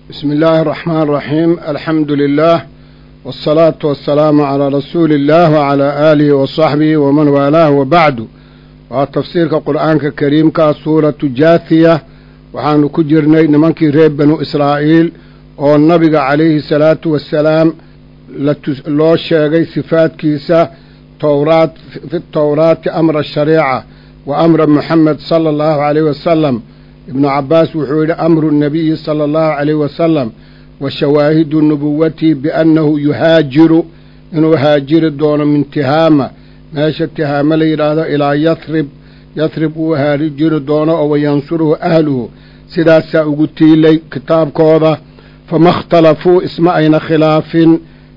بسم الله الرحمن الرحيم الحمد لله والصلاة والسلام على رسول الله وعلى آله وصحبه ومن والاه وبعد وتفسير القرآن الكريم كسورة جاثية وحان كجرني نمنكي ريب بنو إسرائيل والنبي عليه الصلاة والسلام لو شيغي صفات كيسة توراة في التوراة أمر الشريعة وأمر محمد صلى الله عليه وسلم ibnu cabbaas wuxuu yidhi amru nnabiyi sala allahu calayh wasalam wa shawaahidu nubuwati biannahu yuhaajiru inuu haajiri doono min tihaama meesha tihaama la yidhaahdo ilaa yathrib yathrib uu haajiri doono oo wayansuruhu ahluhu sidaasaa ugu tiilay kitaabkooda fama ikhtalafuu isma ayna khilaafin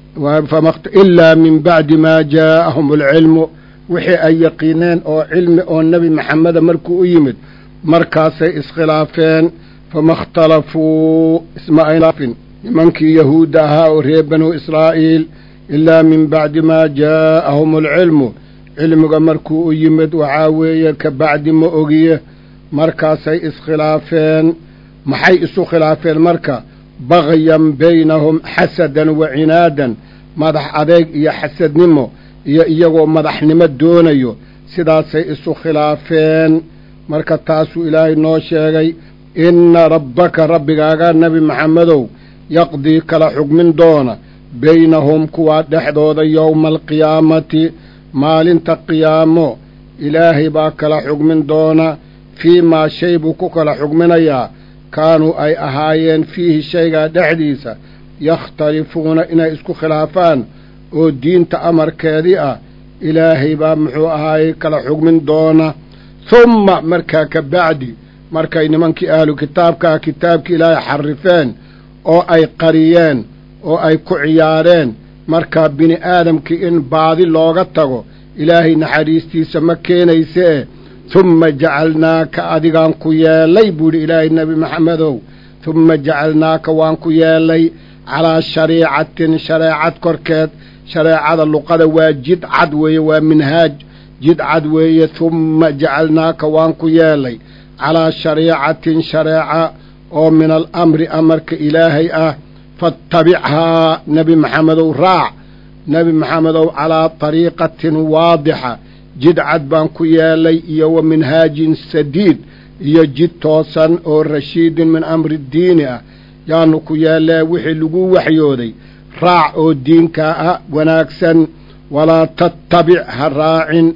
ilaa min bacdi maa jaa'ahum alcilmu wixii ay yaqiineen oo cilmi oo nebi maxameda markuu u yimid markaasay iskhilaafeen fama ikhtalafuu isma aynaafin nimankii yahuudda ahaa oo reer banuu israa'iil ilaa min bacdi maa jaa'ahum alcilmu cilmiga markuu u yimid waxaa weeye ka bacdi ma ogiye markaasay iskhilaafeen maxay isu khilaafeen marka bagyan baynahum xasadan wa cinaadan madax adeeg iyo xasadnimo iyo iyagoo madaxnimo doonayo sidaasay isu khilaafeen marka taasuu ilaahay noo sheegay inna rabbaka rabbigaaga nebi maxamedow yaqdii kala xugmin doona baynahum kuwaa dhexdooda yowma alqiyaamati maalinta qiyaamo ilaahay baa kala xugmin doona fii maa shay buu ku kala xugminayaa kaanuu ay ahaayeen fiihi shaygaa dhexdiisa yakhtalifuuna inay isku khilaafaan oo diinta amarkeedii ah ilaahay baa muxuu ahaayey kala xugmin doona humma markaa ka bacdi markay nimankii ahlu kitaabkaa kitaabkii ilaahay xarifeen oo ay qariyeen oo ay ku ciyaareen markaa bini aadamkii in baadi looga tago ilaahay naxariistiisa ma keenaysee humma jacalnaaka adigaan ku yeellay buudhi ilaahay nebi maxamedow humma jacalnaaka waan ku yeellay calaa shariicatin shareecad korkeed shareecada luqada waa jid cad weeye waa minhaaj jid cad weeye humma jacalnaaka waan ku yeelay calaa shariicatin shareeca oo min alamri amarka ilaahay ah faattabichaa nebi maxamedow raac nebi maxamedow calaa tariiqatin waadixa jid cad baan ku yeelay iyo wa minhaajin sadiid iyo jid toosan oo rashiidin min amri diini ah yaanu ku yeellee wixii lagu waxyooday raac oo diinkaa ah wanaagsan walaa tattabic ha raacin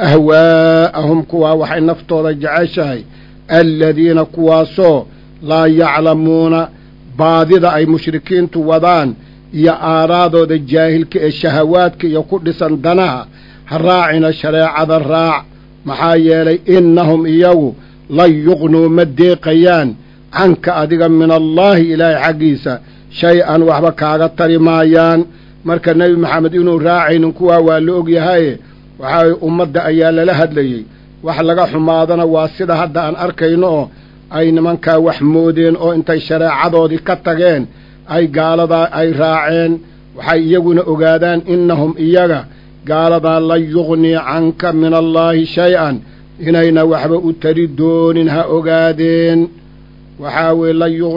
ahwaa'ahum kuwaa waxay naftooda jeceshahay aladiina kuwaasoo laa yaclamuuna baadida ay mushrikiintu wadaan iyo aaraadooda jaahilka ee shahawaadka iyo ku dhisan danaha ha raacina shareecada raac maxaa yeelay innahum iyagu lan yuqnuu ma deeqayaan canka adiga min allaahi ilaahay xaggiisa shay-an waxba kaaga tari maayaan marka nebi maxamed inuu raacaynin kuwaa waa la ogyahaye waxaa ummadda ayaa lala hadlayey wax laga xumaadana waa sida hadda aan arkayno oo ay nimankaa wax moodeen oo intay shareecadoodii ka tageen ay gaaladaa ay raaceen waxay iyaguna ogaadaan innahum iyaga gaaladaa lan yuqnii canka min allaahi shay-an inayna waxba u tari doonin ha ogaadeen waxaa weye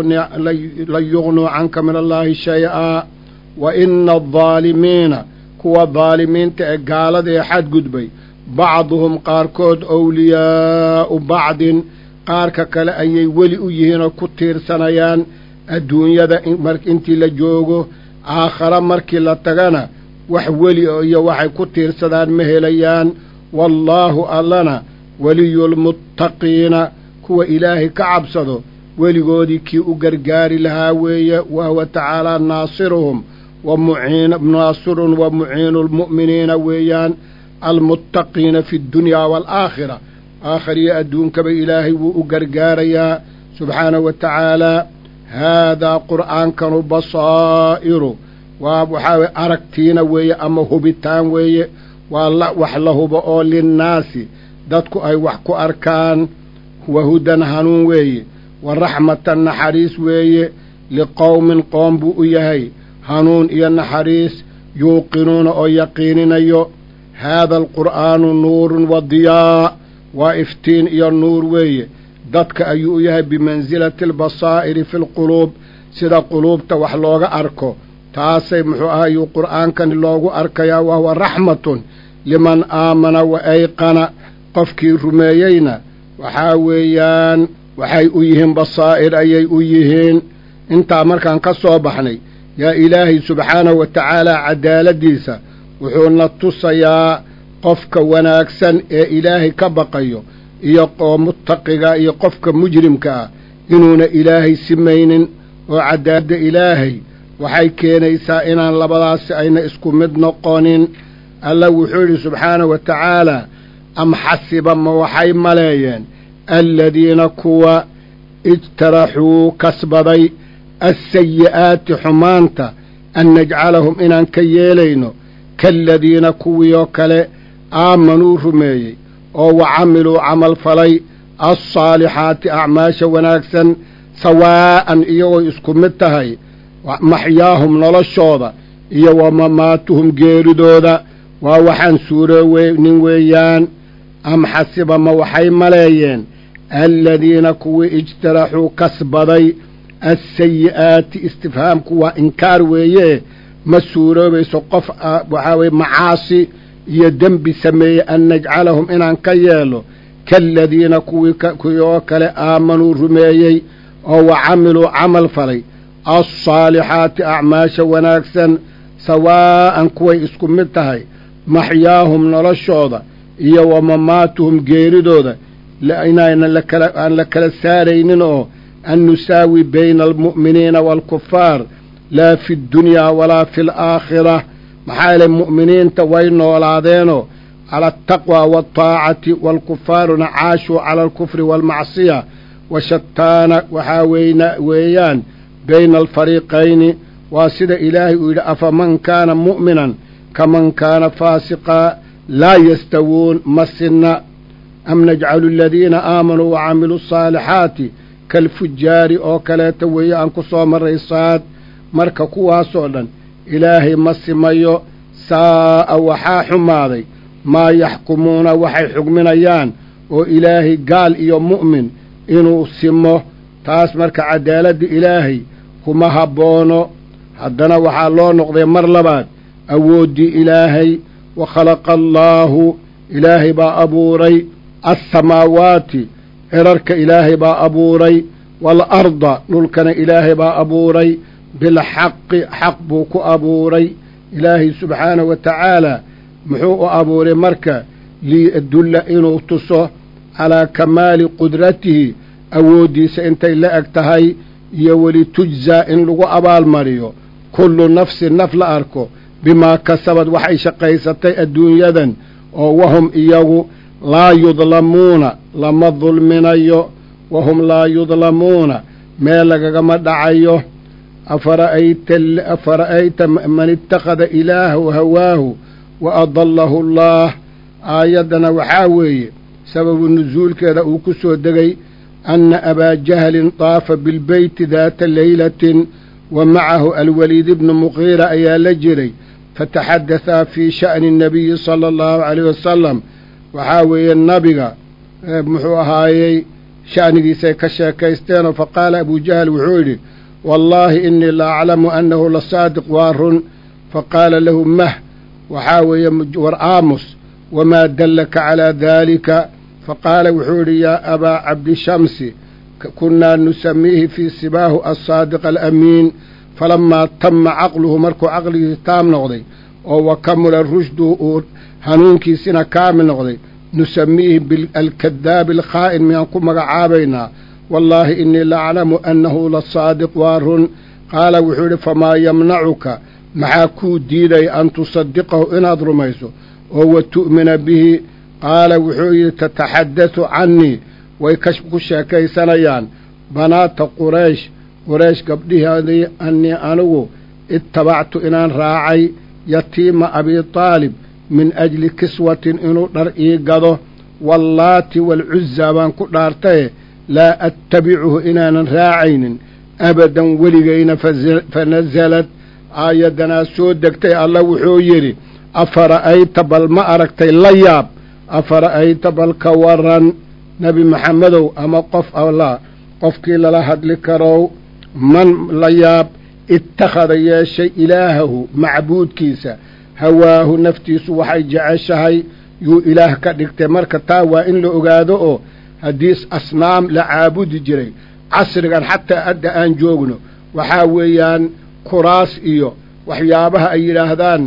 lan yuqnuu canka min allaahi shay-a wa ina aldaalimiina kuwa daalimiinta ee gaalada ee xadgudbay bacduhum qaarkood owliyaa'u bacdin qaarka kale ayay weli u yihiin oo ku tiirsanayaan adduunyada intii la joogo aakhare markii la tagana wax weli iyo waxay ku tiirsadaan ma helayaan wallaahu allana weliyulmuttaqiina kuwa ilaahay ka cabsado weligoodii kii u gargaari lahaa weeye wa huwa tacaalaa naasiruhum naasirun wa muciinu lmu'miniina weeyaan almuttaqiina fi ddunyaa waalaakhira aakhiriyo adduunkaba ilaahay wuu u gargaarayaa subxaanahu wa tacaalaa haadaa qur'aankanu basaa'iru waa waxaa weye aragtiina weeye ama hubitaan weeye waa wax la hubo oo linnaasi dadku ay wax ku arkaan wa hudan hanuun weeye wa raxmatan naxariis weeye liqowmin qoom buu u yahay hanuun iyo naxariis yuuqinuuna oo yaqiininayo haada alqur'aanu nuurun wa diyaa waa iftiin iyo nuur weeye dadka ayuu u yahay bimansilati albasaa'iri fi lquluub sida quluubta wax looga arko taasay muxuu ahayuu qur'aankani loogu arkayaa wahuwa raxmatun liman aamana wa ayqana qofkii rumeeyeyna waxaa weeyaan waxay u yihiin basaa'ir ayay u yihiin intaa markaan ka soo baxnay yaa ilaahay subxaanahu wa tacaalaa cadaaladdiisa wuxuuna tusayaa qofka wanaagsan ee ilaahay ka baqayo iyo oo muttaqiga iyo qofka mujrimka ah inuuna ilaahay simaynin oo cadaaladda ilaahay waxay keenaysaa inaan labadaasi ayna isku mid noqonin alla wuxuu yidhi subxaanahu wa tacaalaa am xasiba ma waxay maleeyeen aladiina kuwa ijtaraxuu kasbaday assayi'aati xumaanta an najcalahum inaan ka yeelayno kaaladiina kuwii oo kale aamanuu rumeeyey oo wa camiluu camal falay alsaalixaati acmaasha wanaagsan sawaa'an iyagooy isku mid tahay maxyaahum noloshooda iyo wa mamaatuhum geeridooda waa waxaan suuroonin weeyaan am xasiba ma waxay maleeyeen aladiina kuwii ijtaraxuu kasbaday assayi'aati istifhaamku waa inkaar weeye ma suuroobayso qof waxaa weye macaasi iyo dembi sameeyey an najcalahum inaan ka yeelo kaaladiina kuwii kuwii oo kale aamanuu rumeeyey oo wa camiluu camal falay alsaalixaati acmaasha wanaagsan sawaa'an kuway isku mid tahay maxyaahum noloshooda iyo wa mamaatuhum geeridooda inaynan aan la kala saaraynin oo an nusaawi bayna almu'miniina waalkufaar laa fi ddunyaa walaa fi alaakhira maxaa yeelay mu'miniinta way noolaadeenoo cala altaqwa waataacati waalkufaaruna caashuu cala alkufri waalmacsiya wa shataana waxaa weyna weeyaan bayna alfariiqayni waa sida ilaahay uu yidhi afaman kaana mu'minan kaman kaana faasiqa laa yastawuun ma sinna am najcalu aladiina aamanuu wa camiluu asaalixaati kalfujaari oo kaleeta weeye aan ku soo marray saad marka kuwaasoo dhan ilaahay ma simayo saa'a waxaa xumaaday maa yaxkumuuna waxay xugminayaan oo ilaahay gaal iyo mu'min inuu simo taas marka cadaaladda ilaahay kuma habboono haddana waxaa loo noqday mar labaad awooddii ilaahay wa khalaqa allaahu ilaahay baa abuuray alsamaawaati cirarka ilaahay baa abuuray waalarda dhulkana ilaahay baa abuuray bilxaqi xaq buu ku abuuray ilaahay subxaanahu wa tacaalaa muxuu u abuuray marka liyadulla inuu tuso calaa kamaali qudratihi awooddiisa intay la eg tahay iyo welitujzaa in lagu abaalmariyo kullu nafsin naf la arko bimaa kasabad waxay shaqaysatay adduunyadan oo wahum iyagu laa yudlamuuna lama dulminayo wahum laa yudlamuuna meel lagagama dhacayo afara'ayta man ittakhada ilaahu hawaahu wa adallahu allaah aayaddana waxaa weeye sababu nusuulkeeda uu ku soo degay anna abaa jahlin daafa bilbeyti daata leylatin wa macahu alwaliid ibnu muqiira ayaa la jiray fataxadahaa fii sha'ni annabiyi sala allahu calayh wasalam waxaa weeye nabiga muxuu ahaayey sha'nigiisay ka sheekaysteenoo faqaala abuu jahl wuxuu yidhi wallaahi innii la aclamu annahu la saadiq waa run faqaala lahu mah waxaa weeye war aamus wamaa dallaka calaa daalika faqaala wuxuu yidhi yaa abaa cabdishamsi kunnaa nusamiihi fii sibaahu alsaadiq alamiin falammaa tamma caqluhu markuu caqligiisi taam noqday oo wa kamula rushduhu uu hanuunkiisina kaamil noqday nusamiihi bialkadaabi alkhaa'in miyaan ku magacaabaynaa wallaahi innii la aclamu annahu la saadiq waa run qaala wuxuu yidhi famaa yamnacuka maxaa kuu diidaya an tusadiqahu inaad rumayso oo wa tu'mina bihi qaala wuxuu yidhi tataxaddathu cannii way ku sheekaysanayaan banaata quraysh quraysh gabdhiheedii annii anigu ittabactu inaan raacay yatiima abii taalib min ajli kiswatin inuu dhar ii gado wallaati waalcuzzaa baan ku dhaartaye laa attabicuhu inaanan raacaynin abadan weligayna fa nasalad aayaddanaa soo degtay alla wuxuu yidhi afara'ayta bal ma aragtay la yaab afara'ayta bal ka waran nebi maxamedow ama qof alla qofkii lala hadli karow man la yaab ittakhada yeeshay ilaahahu macbuudkiisa hawaahu naftiisu waxay jeceshahay yuu ilaah ka dhigtay marka taa waa in la ogaado oo haddii asnaam la caabudi jiray casrigan xataa adda aan joogno waxaa weeyaan kuraas iyo waxyaabaha ay yidhaahdaan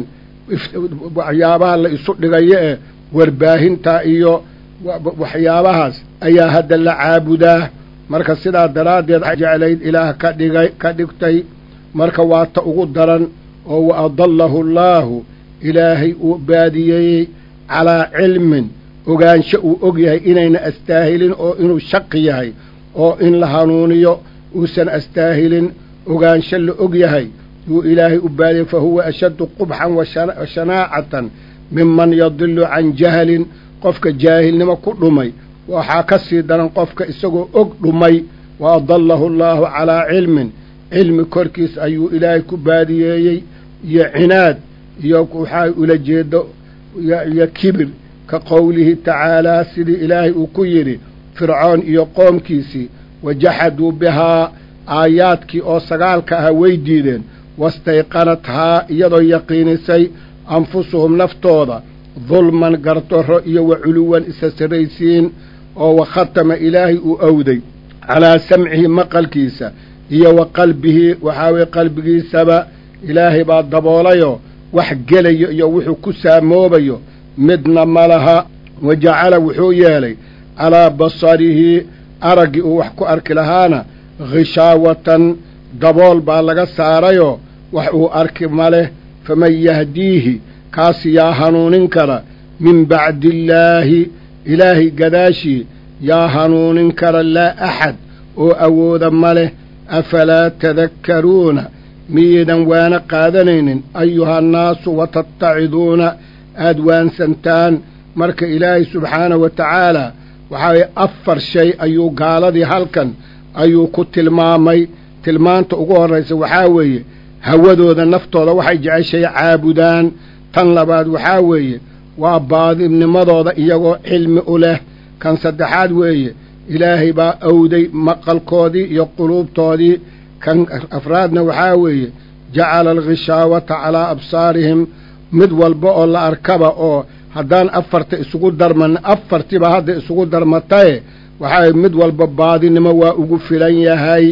waxyaabaha la isu dhigayo ee warbaahinta iyo waxyaabahaas ayaa hadda la caabudaa marka sidaa daraaddeed jeclayd ilaah ka dhigay ka dhigtay marka waa ta ugu daran oo wa adallahu allaahu ilaahay uu baadiyeeyey calaa cilmin ogaansho uu og yahay inayna astaahilin oo inuu shaqi yahay oo in la hanuuniyo uusan astaahilin ogaansho la og yahay yuu ilaahay u baadiyey fa huwa ashaddu qubxan wa shanaacatan minman yadilu can jahlin qofka jaahilnimo ku dhumay waxaa ka sii daran qofka isagoo og dhumay wa adallahu allaahu calaa cilmin cilmi korkiis ayuu ilaahay ku baadiyeeyey iyo cinaad iyo waxaa ula jeedo iyo kibir ka qowlihi tacaalaa sidii ilaahay uu ku yidhi fircoon iyo qoomkiisii wajaxaduu bihaa aayaadkii oo sagaalka aha way diideen wastayqanathaa iyadoo yaqiinisay anfusuhum naftooda dulman gardarro iyo wa culuwan isa sarraysiin oo wa khatama ilaahay uu owday calaa samcihi maqalkiisa iyo wa qalbihi waxaa weye qalbigiisaba ilaahay baa daboolayoo wax gelayo iyo wuxuu ku saamoobayo midna ma laha wa jacala wuxuu yeelay calaa basarihi araggii uu wax ku arki lahaana khishaawatan dabool baa laga saarayoo wax uu arki ma leh faman yahdiihi kaasi yaa hanuunin kara min bacdi illaahi ilaahay gadaashii yaa hanuunin kara laa axad oo awooda ma leh afalaa tadakkaruuna miyaydan waana qaadanaynin ayuhannaasu watattaciduuna aad waansantaan marka ilaahay subxaanahu wa tacaalaa waxaa weye afar shay ayuu gaaladii halkan ayuu ku tilmaamay tilmaanta ugu horraysa waxaa weeye hawadooda naftooda waxay jeceshay caabudaan tan labaad waxaa weeye waa baadibnimadooda iyagoo cilmi u leh kan saddexaad weeye ilaahay baa owday maqalkoodii iyo quluubtoodii kan afraadna waxaa weeye jacala alkhishaawata calaa absaarihim mid walba oo la arkaba oo haddaan afarta isugu darman afartiba hadda isugu darmataye waxaa mid walba baadinimo waa ugu filan yahay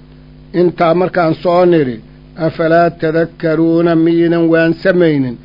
intaa markaan soo nidhi afalaa tadakkaruuna miyaynan waansamaynin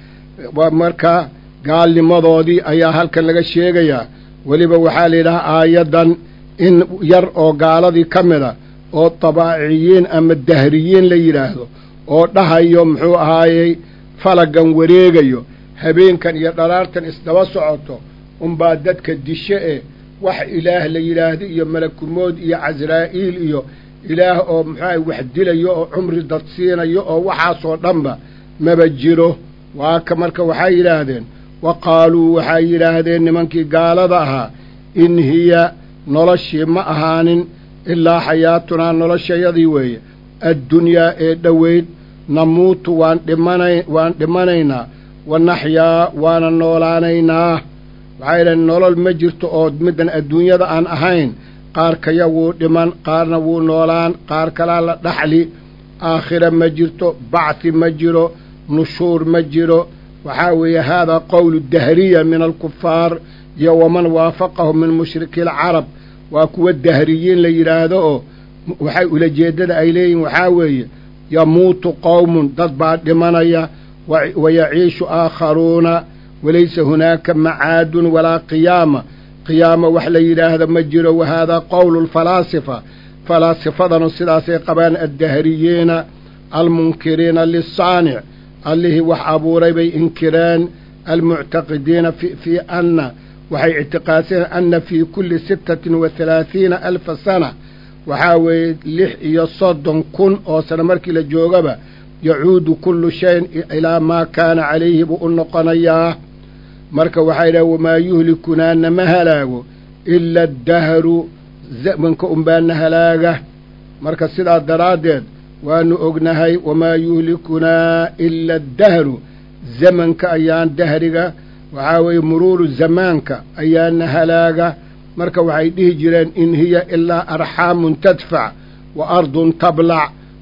marka gaalnimadoodii ayaa halkan laga sheegayaa weliba waxaa la yidhahaa aayaddan in yar oo gaaladii ka mida oo dabaa'iciyiin ama dahriyiin la yidhaahdo oo dhahayo muxuu ahaayey falagan wareegayo habeenkan iyo dhalaartan isdaba socoto unbaa dadka dishe e wax ilaah la yidhaahdo iyo malakumood iyo casraa'iil iyo ilaah oo muxuuaha wax dilayo oo cumri dadsiinayo oo waxaasoo dhanba maba jiro waa ka marka waxay yidhaahdeen wa qaaluu waxay yidhaahdeen nimankii gaalada ahaa in hiya noloshii ma ahaanin ilaa xayaatunaa noloshayadii weeye addunyaa ee dhoweyd namuutu waan dhimana waan dhimanaynaa wa naxyaa waana noolaanaynaa waxay yidhahdeen nolol ma jirto oo middan adduunyada aan ahayn qaar kaya wuu dhiman qaarna wuu noolaan qaar kalaa la dhaxli aakhira ma jirto bacthi ma jiro nushuur ma jiro waxaa weeye haadaa qowlu dahriya min alkufaar iyo waman waafaqahu min mushriki alcarab waa kuwa dahriyiin la yidhaahdo oo waxay ulajeeddada ay leeyihin waxaa weeye yamuutu qowmun dad baa dhimanaya wa yaciishu aakharuuna walaysa hunaaka macaadun walaa qiyaama qiyaama wax la yidhaahda ma jiro wa haadaa qowlu lfalaasifa falaasifadanu sidaasay qabaan addahriyiina almunkiriina lisaanic allihii wax abuuray bay inkireen almuctaqidiina fii anna waxay ictiqaadseen anna fii kulli sittatin wa halaathiina alfa sana waxaa weeye lix iyo soddon kun oo sano markii la joogaba yacuudu kullu shayin ilaa maa kaana calayhi buu u noqonayaa marka waxaa yidhaha wamaa yuhlikunaa nama halaago ila addahru zamanka unbaana halaaga marka sidaa daraaddeed waanu ognahay wamaa yuhlikunaa ila addahru zamanka ayaan dahriga waxaa weeye muruuru zamaanka ayaana halaaga marka waxay dhihi jireen in hiya ilaa arxaamun tadfac wa ardun tablac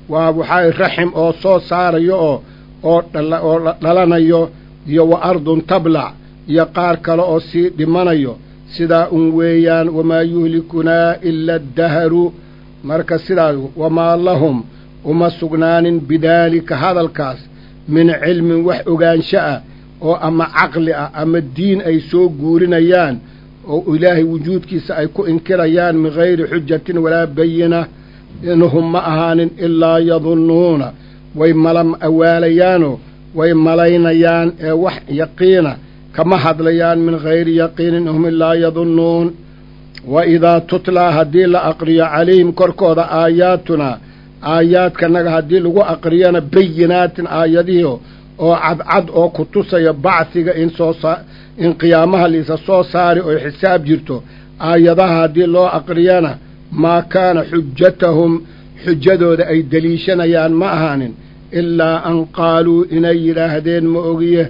waa waxaa raxim oo soo saarayo oo oo oo dhalanayo iyo wa ardun tablac iyo qaar kale oo sii dhimanayo sidaa un weeyaan wamaa yuhlikunaa ila addaharu marka sidaas wamaa lahum uma sugnaanin bidaalika hadalkaas min cilmin wax ogaansho ah oo ama caqli ah ama diin ay soo guurinayaan oo ilaahay wujuudkiisa ay ku inkirayaan min hayri xujatin walaa bayina inhum ma ahaanin ilaa yadunnuuna way mala awaalayaanoo way malaynayaan ee wax yaqiina kama hadlayaan min hayri yaqiinin inhum ilaa yadunnuun wa idaa tutlaa haddii la aqriyo calayhim korkooda aayaatunaa aayaadkanaga haddii lagu aqriyana bayinaatin aayadihii oo cadcad oo ku tusaya bacsiga in soo in qiyaamaha liisa soo saari oo xisaab jirto aayadaha haddii loo aqriyana maa kaana xujatahum xujadooda ay deliishanayaan ma ahaanin ilaa an qaaluu inay yidhaahdeen ma ogiye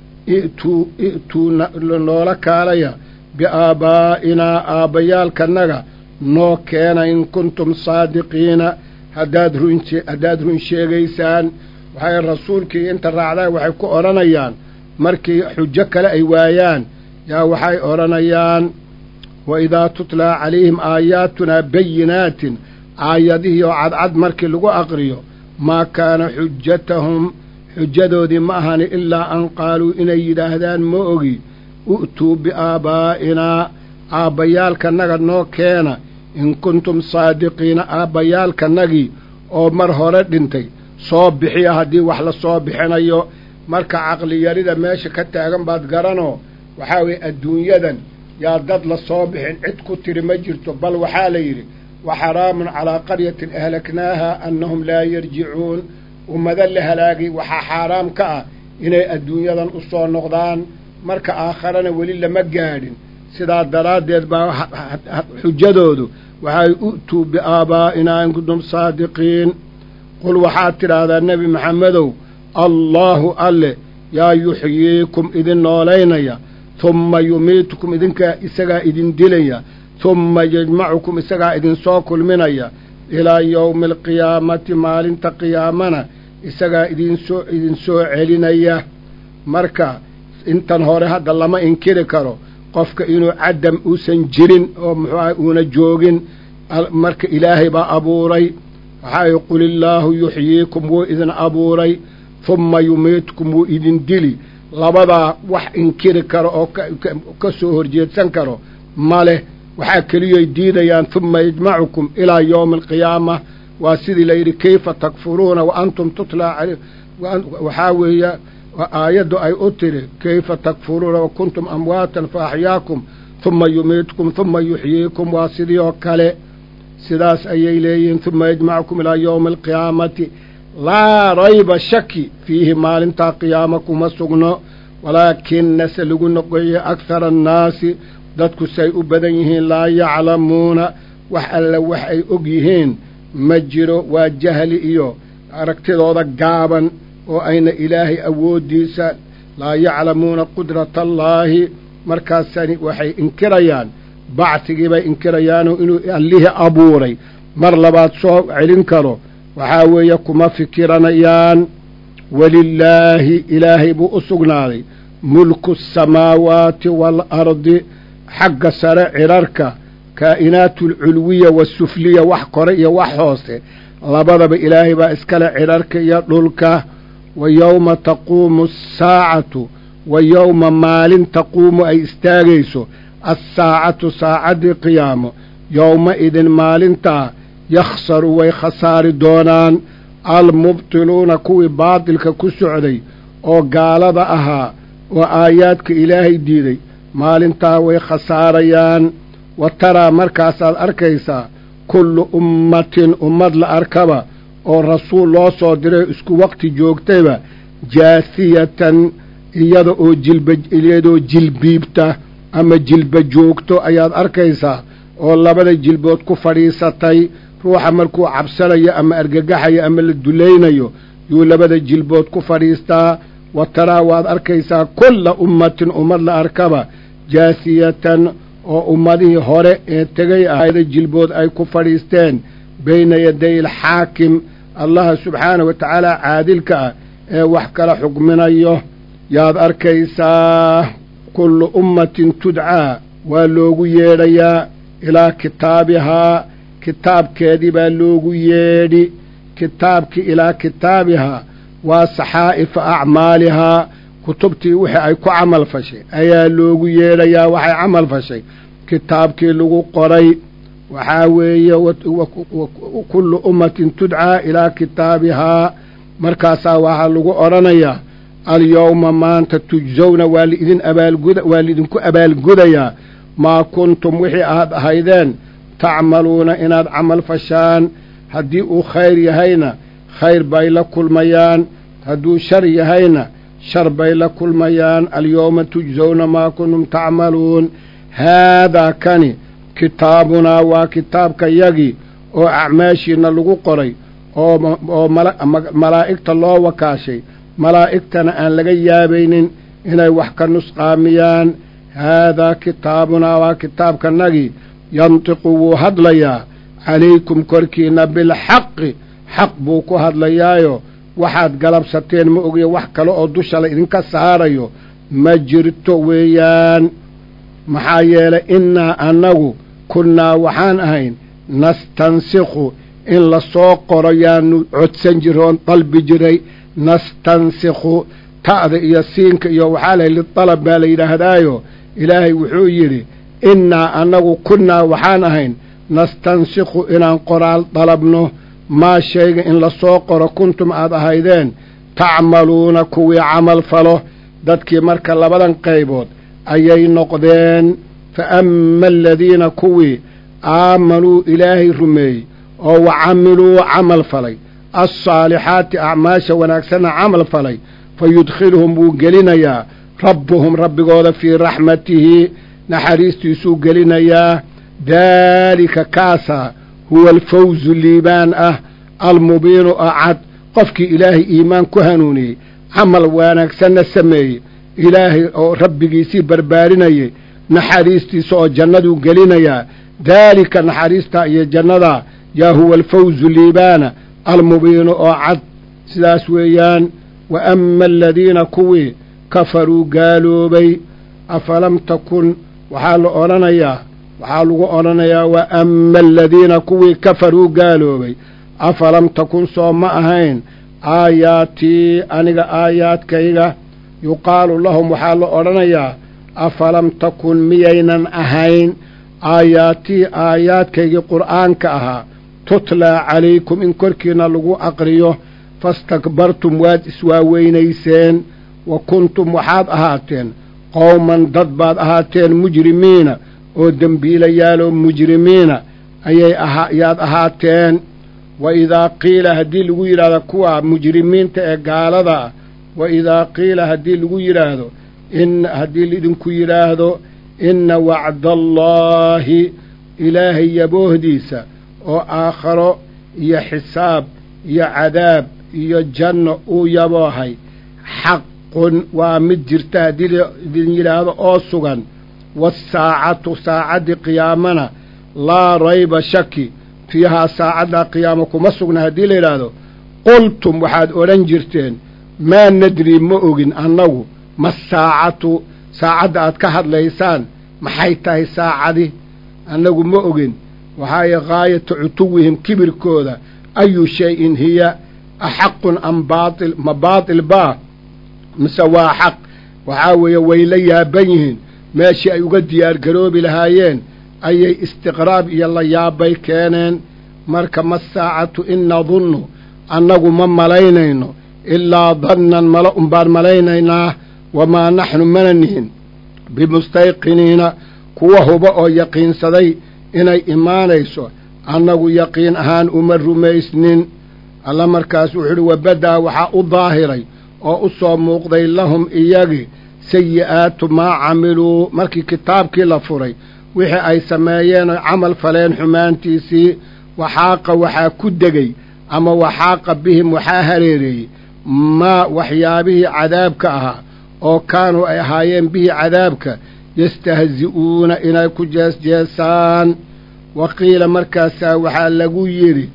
i'tuu i'tuu noola kaalaya biaabaa'inaa aabbayaalkanaga noo keena in kuntum saadiqiina haddaad run haddaad run sheegaysaan waxay rasuulkii inta raacdaa waxay ku odhanayaan markii xujo kale ay waayaan yaa waxay odhanayaan wa idaa tutlaa calayhim aayaatunaa bayinaatin aayadihii oo cadcad markii lagu aqriyo maa kaana xujatahum xujadoodii ma ahani ilaa an qaaluu inay yidhaahdaan ma ogi u'tuu biaabaa'inaa aabbayaalkanaga noo keena in kuntum saadiqiina aabbayaalkanagii oo mar hore dhintay soo bixiya haddii wax la soo bixinayo marka caqliyarida meesha ka taagan baad garanoo waxaa weeye adduunyadan yaa dad la soo bixin cid ku tiri ma jirto bal waxaa la yidhi wa xaraamun calaa qaryatin ahlaknaaha annahum laa yarjicuun ummado la halaagay waxaa xaaraam ka ah inay adduunyadan u soo noqdaan marka aakharana weli lama gaadhin sidaa daraaddeed baa xujadoodu waxay u'tuu biaabaa'inaa in kuntum saadiqiin qul waxaad tidhaahdaa nebi maxamedow allaahu alle yaa yuxyiikum idin noolaynaya humma yumiitukum idinkaa isagaa idin dilaya humma yajmacukum isagaa idinsoo kulminaya ilaa yowmi alqiyaamati maalinta qiyaamana isagaa idinsoo idinsoo celinaya marka intan hore hadda lama inkiri karo qofka inuu cadam uusan jirin oo muxuu aha uuna joogin marka ilaahay baa abuuray waxaa qul illaahu yuxyiikum wuu idin abuuray humma yumiitukum wuu idin dili labadaa wax inkiri karo oo ka soo horjeedsan karo ma leh waxaa keliyoy diidayaan humma yajmacukum ilaa yowmi alqiyaama waa sidii layidhi kayfa takfuruuna wa antum tutlaa caley waxaa weeye aayaddu ay u tiri kayfa takfuruuna wa kuntum amwaatan fa axyaakum humma yumiitukum humma yuxyiikum waa sidii oo kale sidaas ayay leeyihiin humma yajmacukum ilaa yowmi alqiyaamati laa rayba shaki fiihi maalintaa qiyaamo kuma sugno walaakina se lagu noqoye akhara annaasi dadku say u badan yihiin laa yaclamuuna wax alle wax ay og yihiin ma jiro waa jahli iyo aragtidooda gaaban oo ayna ilaahay awooddiisa laa yaclamuuna qudrata allaahi markaasani waxay inkirayaan bacsigii bay inkirayaanoo inuu allihii abuuray mar labaad soo celin karo waxaa weeye kuma fikiranayaan welilaahi ilaahay buu u sugnaaday mulku asamaawaati waalardi xagga sare cirarka kaa'inaatu alculwiya waasufliya wax kore iyo wax hoose labadaba ilaahay baa iskale cirarka iyo dhulka wa yowma taquumu asaacatu wa yowma maalin taquumu ay istaagayso assaacatu saacaddii qiyaamo yowma-idin maalintaa yakhsaru way khasaari doonaan almubtiluuna kuwii baadilka ku socday oo gaalada ahaa oo aayaadka ilaahay diiday maalintaa way khasaarayaan wa taraa markaasaad arkaysaa kullu ummatin ummad la arkaba oo rasuul loo soo diray isku waqti joogtayba jaasiyatan iyada oo jilba iyadoo jilbiibta ama jilba joogto ayaad arkaysaa oo labada jilbood ku fadhiisatay ruuxa markuu cabsanayo ama argagaxayo ama la dulaynayo yuu labada jilbood ku fadhiistaa wa taraa waad arkaysaa kulla ummatin ummad la arkaba jaasiyatan oo ummadihii hore ee tegay ahayda jilbood ay ku fadhiisteen bayna yaday alxaakim allaha subxaana wa tacaala caadilka ah ee wax kala xukminayo yaad arkaysaa kullu ummatin tudcaa waa loogu yeedhayaa ilaa kitaabihaa kitaabkeedii baa loogu yeedhi kitaabkii ilaa kitaabihaa waa saxaa'ifa acmaalihaa kutubtii wixii ay ku camal fashay ayaa loogu yeedhayaa waxay camal fashay kitaabkii lagu qoray waxaa weeye kullu ummatin tudcaa ilaa kitaabihaa markaasaa waxaa lagu odhanayaa alyowma maanta tujsawna waa laidin abaalguda waa laidinku abaalgudayaa maa kuntum wixii aad ahaydeen tacmaluuna inaad camal fashaan haddii uu khayr yahayna khayr bay la kulmayaan hadduu shar yahayna shar bay la kulmayaan alyowma tujsawna maa kuntum tacmaluun haadaa kani kitaabunaa waa kitaabka yagii oo acmaashiina lagu qoray oo malaa'igta loo wakaashay malaa'igtana aan laga yaabaynin inay wax ka nusqaamiyaan haadaa kitaabunaa waa kitaabkanagii yantiqu wuu hadlayaa calaykum korkiinna bilxaqi xaq buu ku hadlayaayo waxaad galabsateen ma ogiyo wax kale oo dusha la idinka saarayo ma jirto weeyaan maxaa yeelay innaa annagu kunnaa waxaan ahayn nastansikhu in la soo qoro yaanu codsan jiroon dalbi jiray nastansikhu ta'da iyo siinka iyo waxaa lahay lidalab baa la yidhaahdaayo ilaahay wuxuu yidhi innaa annagu kunnaa waxaan ahayn nastansikhu inaan qoraal dalabno maa shayga in la soo qoro kuntum aad ahaydeen tacmaluuna kuwii camal falo dadkii marka labadan qaybood ayay noqdeen fa amma aladiina kuwii aamanuu ilaahay rumeeyey oo wa camiluu camal falay alsaalixaati acmaasha wanaagsanna camal falay fa yudkhiluhum wuu gelinayaa rabbuhum rabbigooda fii raxmatihi naxariistiisuu gelinayaa daalika kaasaa huwa alfawzu liibaan ah almubiinu oo cad qofkii ilaahay iimaan ku hanuuniyey camal wanaagsanna sameeyey ilaahay oo rabbigiisii barbaarinayay naxariistiisa oo jannaduu gelinayaa daalika naxariistaa iyo jannadaa yaa huwa alfawzu liibaana almubiinu oo cad sidaas weeyaan wa amma aladiina kuwii kafaruu gaaloobay afalam takun waxaa la odhanayaa waxaa lagu odhanayaa wa amma aladiina kuwii kafaruu gaaloobay afalam takun soo ma ahayn aayaatii aniga aayaadkayga yuqaalu lahum waxaa la odhanayaa afalam takun miyaynan ahayn aayaatii aayaadkaygii qur'aanka ahaa tutlaa calaykum in korkiina lagu aqriyo fastakbartum waad iswaaweynayseen wa kuntum waxaad ahaateen qowman dad baad ahaateen mujrimiina oo dembiilayaaloo mujrimiina ayay yaad ahaateen wa idaa qiila haddii lagu yidhaahdo kuwa mujrimiinta ee gaalada ah wa idaa qiila haddii lagu yidhaahdo in haddii laidinku yidhaahdo inna wacdaallaahi ilaahay yaboohdiisa oo aakharo iyo xisaab iyo cadaab iyo janno uu yaboohay xaqun waa mid jirta haddii laidin yidhaahdo oo sugan waasaacatu saacaddii qiyaamana laa rayba shaki fiihaa saacaddaa qiyaamo kuma sugna haddii la yidhaahdo qultum waxaad odhan jirteen maa nadri ma ogin annagu ma saacatu saacadda aad ka hadlaysaan maxay tahay saacadi annagu ma ogin waxaaye gaayata cutuwihim kibirkooda ayu shay-in hiya axaqun am baatil ma baatil baa mise waa xaq waxaa weeye way la yaaban yihiin meeshii ay uga diyaargaroobi lahaayeen ayay istiqraab iyo la yaabbay keeneen marka ma saacatu in nadunnu annagu ma malaynayno ilaa dannan mala unbaan malaynaynaa wamaa naxnu mana nihin bimustayqiniina kuwa huba oo yaqiinsaday inay imaanayso annagu yaqiin ahaan uma rumaysnin alla markaas wuxuu idhi wabaddaa waxaa u daahiray oo u soo muuqday lahum iyagii sayi'aatu maa camiluu markii kitaabkii la furay wixii ay sameeyeen oy camal faleen xumaantiisii waxaaqa waxaa ku degay ama waxaaqa bihim waxaa hareereeyey maa waxyaabihii cadaabka ahaa oo kaanuu ay ahaayeen bihi cadaabka yastahzi'uuna inay ku jeesjeesaan wa qiila markaasaa waxaa lagu yidhi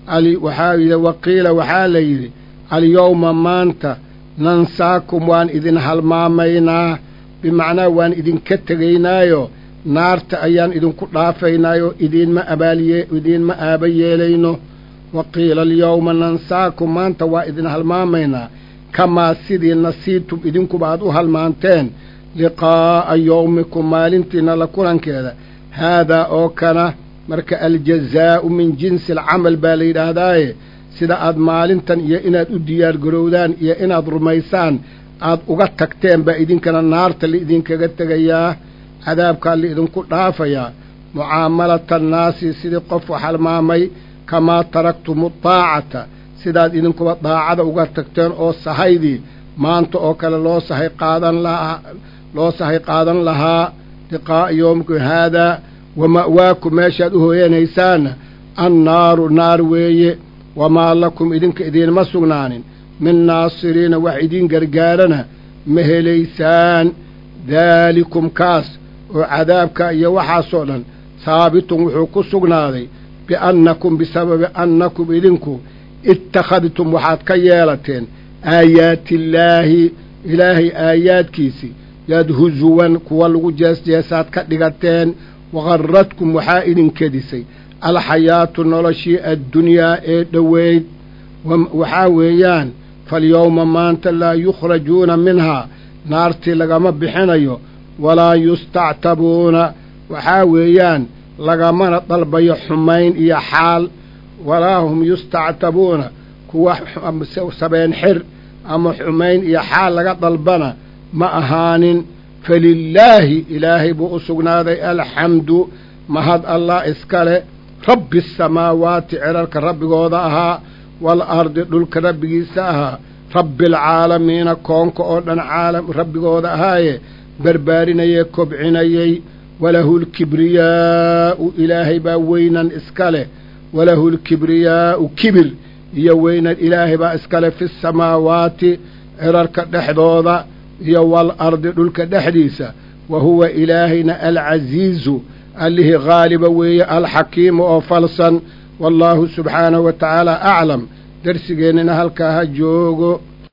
waxaa yidhi waqiila waxaa la yidhi alyowma maanta nansaakum waan idin halmaamaynaa bimacnaa waan idinka tegaynaayo naarta ayaan idinku dhaafaynaayo idiinma abaaliye idiinma aaba yeelayno wa qiila alyowma nansaakum maanta waa idin halmaamaynaa kamaa sidii nasiibtum idinkuba aad u halmaanteen liqaa'a yowmikum maalintiinna la kulankeeda haadaa oo kana marka aljazaa'u min jinsi alcamal baa la yidhaahdaaye sida aad maalintan iyo inaad u diyaargarowdaan iyo inaad rumaysaan aad uga tagteen baa idinkana naarta laidinkaga tegayaa cadaabkaa laidinku dhaafayaa mucaamalata annaasi sidii qof wax halmaamay kamaa taraktumu daacata sidaad idinkuba daacada uga tagteen oo sahaydii maanta oo kale loo sahay qaadan lahaa loo sahay qaadan lahaa liqaa'a yowmikum haadaa wa ma'waakum meeshaad u hooyanaysaanna annaaru naar weeye wamaa lakum idinka idiinma sugnaanin min naasiriina wax idiin gargaarana ma helaysaan daalikum kaas oo cadaabka iyo waxaasoo dhan haabitun wuxuu ku sugnaaday biannakum bisababi annakum idinku ittakhadtum waxaad ka yeelateen aayaatiillaahi ilaahay aayaadkiisii yaad husuwan kuwa lagu jeesjeesaad ka dhigateen waqarradkum waxaa idin kedisay alxayaatu noloshii addunyaa ee dhoweyd waxaa weeyaan falyowma maanta laa yukhrajuuna minhaa naartii lagama bixinayo walaa yustactabuuna waxaa weeyaan lagamana dalbayo xumayn iyo xaal walaa hum yustactabuuna kuwa sabeen xir ama xumayn iyo xaal laga dalbana ma ahaanin falilaahi ilaahay buu u sugnaaday alxamdu mahad allah iskale rabbi asamaawaati cirarka rabbigooda ahaa waalardi dhulka rabbigiisa ahaa rabbialcaalamiina koonka oo dhan caalam rabbigooda ahaaye barbaarinayee kobcinayey walahu lkibriyaa'u ilaahay baa weynan iska leh walahu lkibriyaa'u kibir iyo weynan ilaahay baa iskale fi samaawaati cirarka dhexdooda iyo waalardi dhulka dhexdiisa wa huwa ilaahayna alcasiizu allihii haaliba weeye alxakiimu oo falsan wallaahu subxaanahu wa tacaala aclam darsigeennina halkaa ha joogo